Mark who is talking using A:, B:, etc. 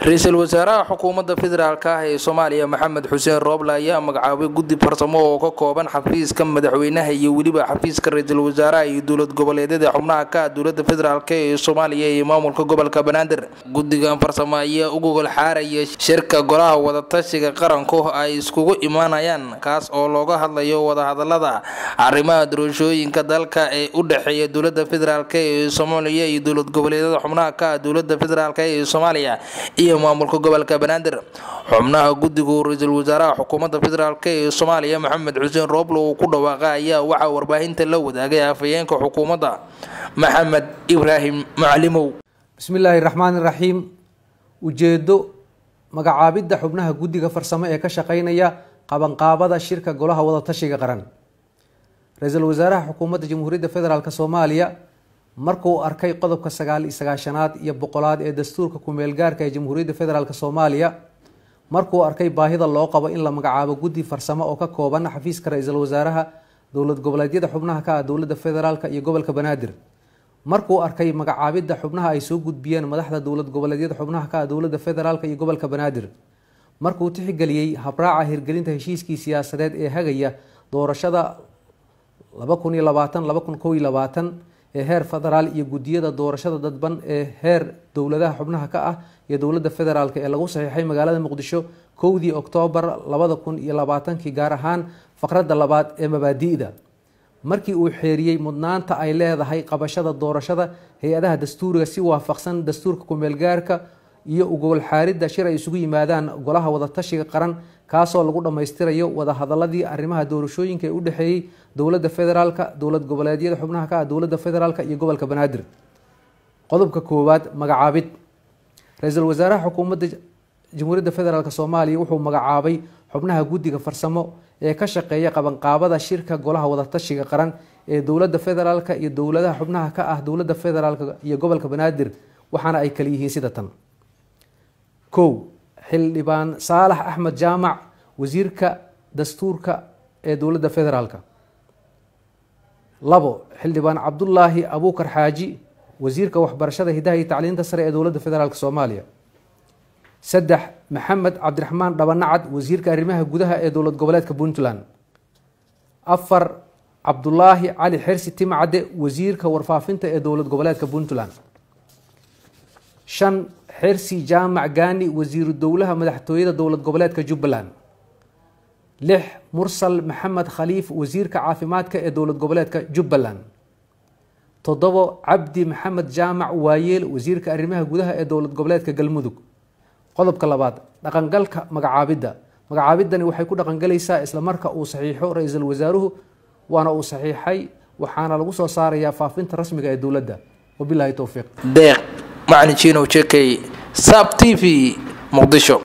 A: ra-iisul wasaaraha xukuumadda federaalk ah ee soomaaliya maxamed xuseen rooble ayaa magacaabay guddi farsamo oo ka kooban xafiiska madaxweynaha iyo weliba xafiiska ra-iisul wasaaraha iyo dowlad goboleedyada xubnaha ka ah dowlada federaalk ee soomaaliya iyo maamulka gobolka banaadir guddigan farsamo ayaa u gogol xaaraya shirka golaha wadatashiga qaranku ay iskugu imaanayaan kaas oo looga hadlayo wadahadalada arrimaha doorashooyinka dalka ee u dhexeeya dowlada federaalk ee soomaaliya iyo dowlad goboleedyada xubnaha ka ah dowlada federaalk ee soomaaliya iyo maamulka gobolka banaadir xubnaha guddigu ra-iisul wasaaraha xukuumadda federaalk ee soomaaliya maxamed xuseen rooble uu ku dhawaaqa ayaa waxaa warbaahinta la wadaagay afhayeenka xukuumadda maxamed ibraahim macalimow
B: bismillaahi raxmaani raxiim ujeedo magacaabidda xubnaha guddiga farsamo ee ka shaqeynaya qabanqaabada shirka golaha wadatashiga qaran ra-iisul wasaaraha xukuumadda jamhuuriyadda federaalk soomaaliya markuu arkay qodobka sagaal iyo sagaashanaad iyo boqolaad ee dastuurka ku-meel gaarka ee jamhuuriyadda federaalk soomaaliya markuu arkay baahida loo qabo in la magacaabo guddi farsamo oo ka kooban xafiiska ra-iisul wasaaraha dowlad goboleedyada xubnaha ka ah dowladda federaalk iyo gobolka banaadir markuu arkay magacaabidda xubnaha ay soo gudbiyeen madaxda dowlad goboleedyada xubnaha ka ah dowladda federaalk iyo gobolka banaadir markuu tixgeliyey habraaca hirgelinta heshiiskii siyaasadeed ee hagaya doorashada laba kun iyo labaatan laba kun kow iyo labaatan ee heer federaal iyo guddiyada doorashada dadban ee heer dowladaha xubnaha ka ah iyo dowladda federaalk ee lagu saxiixay magaalada muqdisho kowdii oktoobar labada kun iyo labaatankii gaar ahaan faqradda labaad ee mabaadi'da markii uu xeeriyey mudnaanta ay leedahay qabashada doorashada hay-adaha dastuuriga si waafaqsan dastuurka ku-meelgaarka iyo ugowlxaaridda shir ay isugu yimaadaan golaha wadatashiga qaran kaasoo lagu dhammaystirayo wadahadaladii arrimaha doorashooyinka ee u dhexeeyey dowladda federaalka dowlad goboleedyada xubnaha ka ah dowladda federaalk iyo gobolka banaadir qodobka koowaad magacaabid ra-iisul wasaaraha xukuumadda jamhuuriyadda federaalk soomaaliya wuxuu magacaabay xubnaha guddiga farsamo ee ka shaqeeya qabanqaabada shirka golaha wadatashiga qaran ee dowladda federaalk iyo dowladaha xubnaha ka ah dowladda federaalk iyo gobolka banaadir waxaana ay kala yihiin sida tan kow xildhibaan saalax axmed jaamac wasiirka dastuurka ee dowladda federaalk labo xildhibaan cabdulaahi abuukar xaaji wasiirka waxbarashada hidaha iyo tacliinta sare ee dowladda federaalk soomaaliya saddex maxamed cabdiraxmaan dhabanacad wasiirka arrimaha gudaha ee dowlad goboleedka puntland afar cabdulaahi cali xersi timcadde wasiirka warfaafinta ee dowlad goboleedka puntland shan xersi jaamac gaani wasiiru dowlaha madaxtooyada dowlad goboleedka jubbaland lix mursal maxamed khaliif wasiirka caafimaadka ee dowlad goboleedka jubbaland toddobo cabdi maxamed jaamac waayeel wasiirka arrimaha gudaha ee dowlad goboleedka galmudug qodobka labaad dhaqangalka magacaabidda magacaabidani waxay ku dhaqangalaysaa isla marka uu saxiixo ra-iisul wasaaruhu waana uu saxiixay waxaana lagu soo saarayaa faafinta rasmiga ee dowladda wabilaahi towfiiq
A: deeq macalin jiinow jekey sab t v muqdisho